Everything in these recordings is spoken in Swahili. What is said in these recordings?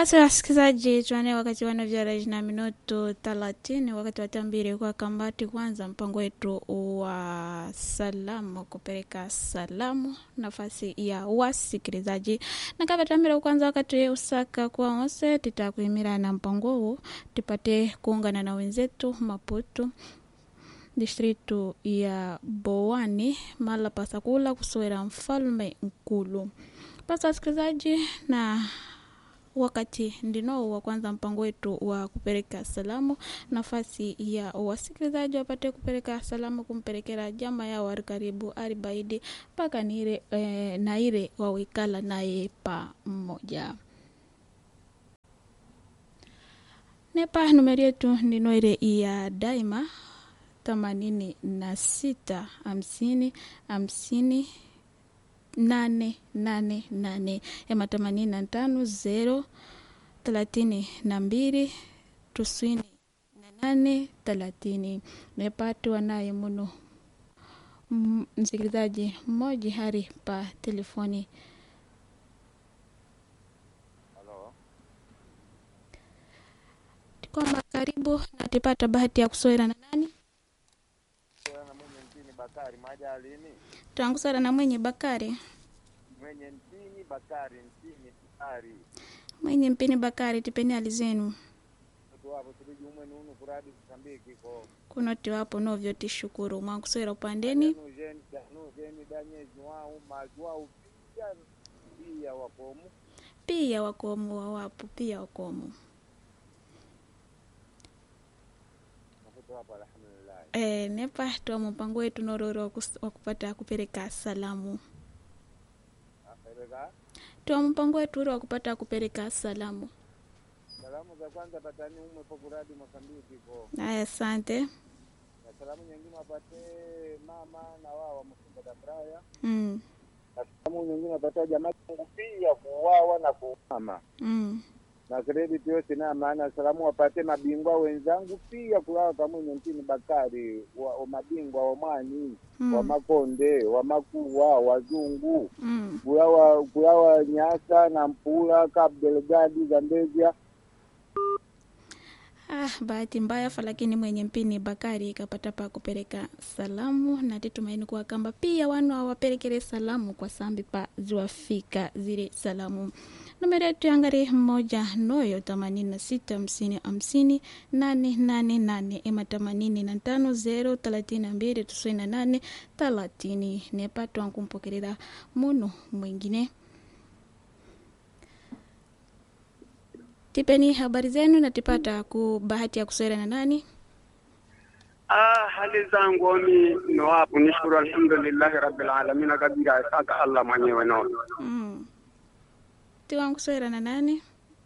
basi wasikilizaji tuane wakati wana vyaraji na minuto thelathini wakati watambiri kwa kambati kwanza mpango wetu wa salamu kupeleka salamu nafasi ya wasikilizaji na kavatambira kwanza wakati usaka kwa onse titakuimira na mpango huu tupate kuungana na wenzetu maputo distritu ya boani mala pasakula kusowera mfalme nkulu basi wasikilizaji na wakati ndino wa kwanza mpango wetu wa kupeleka salamu nafasi ya wasikilizaji wapate kupeleka salamu kumpelekera jama yao ari karibu ari baidi mpaka nire eh, naire wawikala naye pamoja nepa numeri yetu ndino ile ya daima themanini na sita hamsini hamsini nane nane nane ema themanini na tano zero thelathini na mbili tisini na nane thelathini mepatiwa naye muno M- msikilizaji mmoja hari pa telefoni Halo. kwamba karibu na tipata bahati ya kuswera na nani Kwa na mwenye mtini Bakari Majalini. tangusara na mwenye bakari Mwenye mtini Bakari mtini Bakari. mwenye mpini bakari tipeni hali zenu Mtu wapo tuliji umwe nunu kuradi kusambiki ko. kunoti wapo novyo tishukuru mwankuswera upandeni Nu jeni nu jeni danye jwau majwau pia pia wakomu. pia wakomu wawapo pia wakomu Nakuto hapa alhamdulillah. e, nepa twa mpango wetu nororo wa kus- wa kupata kupeleka salamu Afereka. twa mpango wetu ule wa kupata kupeleka salamu Salamu za kwanza patani umwe po kuradi Mosambiki ko. aya asante Na salamu nyingine wapate mama na wao wa Msimba da Braya. mm. Na salamu nyingine wapate jamaa yangu pia kuuawa na kuumama. Mm. na credit yose na maana salamu wapate mabingwa wenzangu pia kulala pamwenye ntini Bakari wa, wa mabingwa wa mwani Mm. wa makonde wa makuwa wazungu Mm. kulawa kulawa nyasa na mpula Cabo Delgado Zambezia Ah, bahati mbaya fa lakini mwenye mpini Bakari kapata pa kupeleka salamu na titumaini kuwa kamba pia wanu awapelekere salamu kwa sambi pa ziwafika zile salamu numero yetu yangari moja noyo themanini na sita hamsini hamsini nane nane nane ema themanini na tano zero thelathini na mbili tisini na nane thelathini nepatwa nkumpokerera munu mwingine tipeni habari zenu na tipata ku bahati ya kuswera na nani Ah, hali zangu mi no hapo nishukuru alhamdulillahi rabbil alamin kabisa saka Allah mwenyewe no. mm. tiwangu kuswera na nani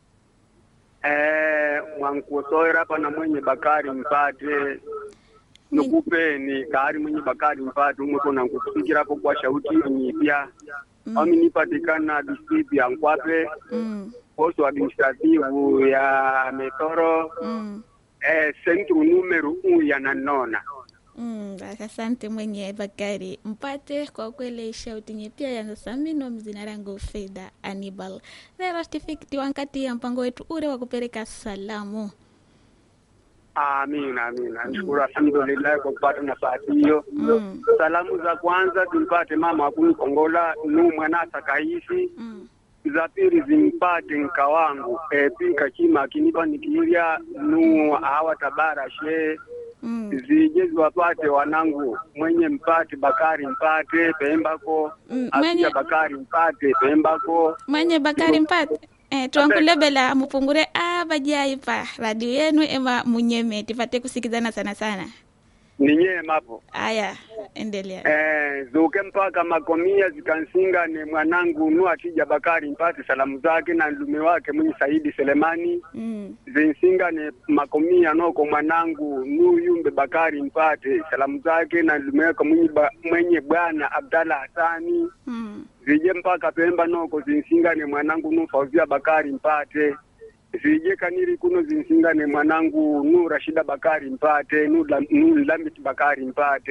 Eh, mwankusoera hapa na mwenye Bakari mpate nikupeni kari mwenye Bakari mpate umwe kona nkukusikira hapo kwa shauti nyipya Mm. ami nipatikana district ya Nkwape mm. posto administrativu ya Metoro Mm. eh, centro numero u ya Nanona. Mm, basi asante mwenye Bakari mpate kwa kweli shauti nyepia ya samino mzina rangu Fedha Anibal lero tifikiti wankati ya mpango wetu ule wa kupeleka salamu Amina, amina. Nashukuru alhamdulillah kwa kupata nafasi hiyo. mm. Salamu za kwanza tumpate mama wakuni Kongola nu mwanasa kaisi. Mm. Za pili zimpate nka wangu e, pika chima akinipa nikilya nu hawa tabara she Mm. zije ziwapate wanangu mwenye mpate Bakari mpate pembako Mm, Afia mwenye- Bakari mpate pembako mwenye Bakari mpate eh, twankulebela mupungure abajai pa radio yenu ema munyeme tifate kusikizana sana sana ninye mapo aya endelea Eh, zuke mpaka makomia zikansinga ni mwanangu nu atija Bakari mpate salamu zake na ndume wake mwenye Saidi Selemani mm. zinsinga ni makomia noko mwanangu nu yumbe Bakari mpate salamu zake na ndume wake mwenye, ba, mwenye bwana Abdalla Hasani Mm. zije mpaka Pemba noko zinsinga ni mwanangu nu Fauzia Bakari mpate zije kaniri kuno zinsinga ni mwanangu nu Rashida Bakari mpate nu, Lam- nu Lamit Bakari mpate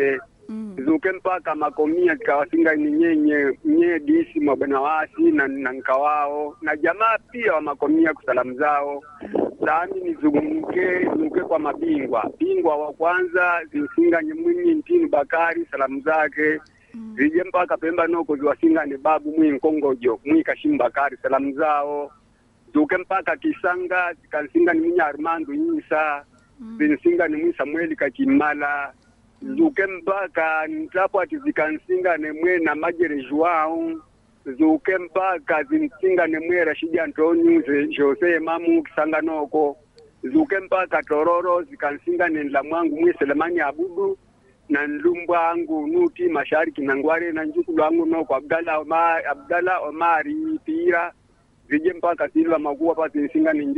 Mm. zuke mpaka makomia zikawasinga ni nyenye nye disi mabwana wasi na, na nkawao na jamaa pia wa makomia kusalamu zao sami nizunguke nuke kwa mabingwa bingwa wa kwanza zimsinganye mwinyi ntini bakari salamu zake Mm. zije mpaka pemba noko ziwasingane babu mwi nkongojo mwi kashimu bakari salamu zao zuke mpaka kisanga zikansingani mwinya armando nyisa Mm. zinsingane mwi samueli kachimala zuke mpaka ntapo ati zikansingane mwe na majere joao zuke mpaka zinsingane mwe rashidi antoniu ze- jose mamu kisanga noko zuke mpaka tororo zikansingane nla mwangu mwe selemani abudu na nlumbwa angu nuti mashariki na ngware na njukulu angu noko abdala omar, abdala omari pira zije mpaka silva makuwa pa zinsingane